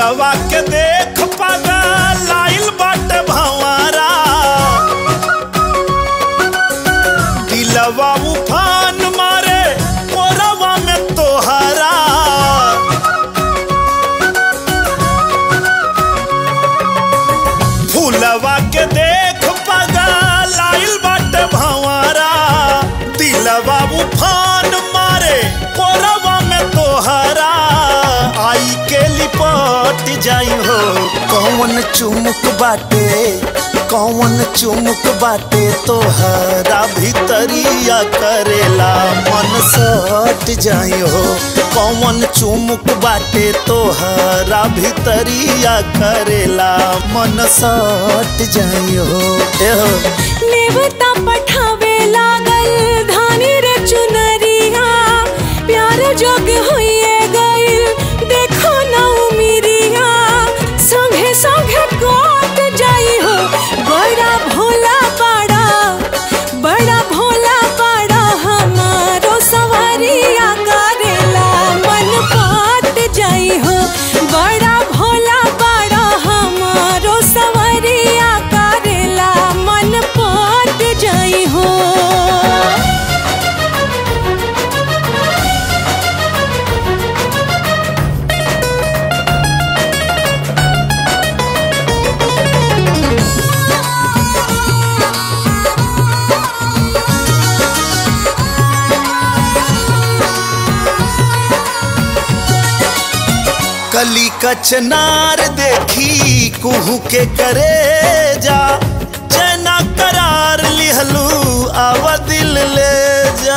फुलवा के देख पागा लाइल बाटे भंवरा दिलवा उफान मारे मोरवा में तोहरा फुलवा के देख पागा लाइल बाटे भंवरा दिलवा उफान मारे मोरवा में तोहरा आई के लिपट जाई हो कौन चुमुक बाटे कौन चुमुक बाटे तोहरा भीतरिया करेला मन सट जाई हो कौन चुमुक बाटे तोहरा भीतरिया करेला मन सट जाई हो ए हो नेवता पठावे लागल धानी रे चुनरिया प्यार जोग होइए गइल देखो ना उमिरिया संगे संगे कोट जाई हो बड़ा भोला पाड़ा बड़ा भोला पाड़ा हमारो सवारिया करेला मन पाट जाई हो बड़ा भोला पाड़ा हमारो सवारिया करेला मन पाट जाई हो कली कचनार देखी कुहू के करे जा चैना करार लिहलू आवा दिल ले जा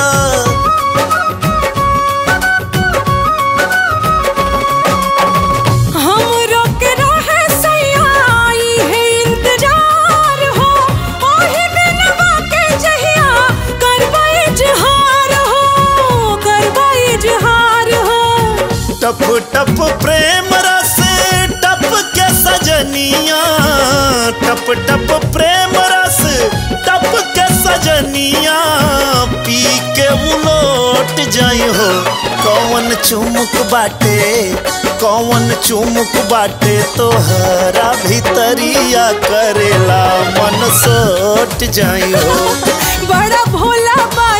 हमरो के रहे सयाई है इंतजार हो ओही दिनवा के जहिया करबा इजहार हो करबा इजहार हो टप टप प्रेम रस टप के सजनिया टप टप प्रेम रस टप के सजनिया पी के उलोट जाई हो कौन चुमुक बाटे कौन चुमुक बाटे तोहरा भीतरिया करेला मन सोट जाई हो बड़ा भोला बा